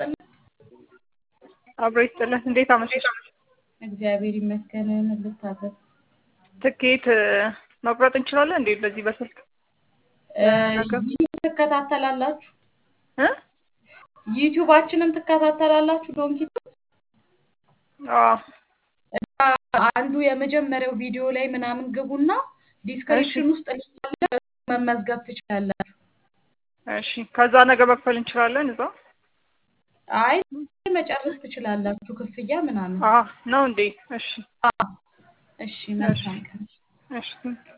ይስጥልን። አብሮ ይስጥልን። እንዴት አመሸሽ? እግዚአብሔር ይመስገን። ምን ልታዘዝ? ትኬት መቁረጥ እንችላለን እንዴ? በዚህ በስልክ ነገር ዩቲዩብ ትከታተላላችሁ? እ ዩቲዩባችንን ትከታተላላችሁ? ዶንኪ አዎ አንዱ የመጀመሪያው ቪዲዮ ላይ ምናምን ግቡና ዲስክሪፕሽን ውስጥ ሊንክ አለ፣ መመዝገብ ትችላላችሁ። እሺ። ከዛ ነገ መክፈል እንችላለን እዛ? አይ መጨረስ ትችላላችሁ፣ ክፍያ ምናምን። አዎ ነው እንዴ? እሺ እሺ፣ መልካም ቀን። እሺ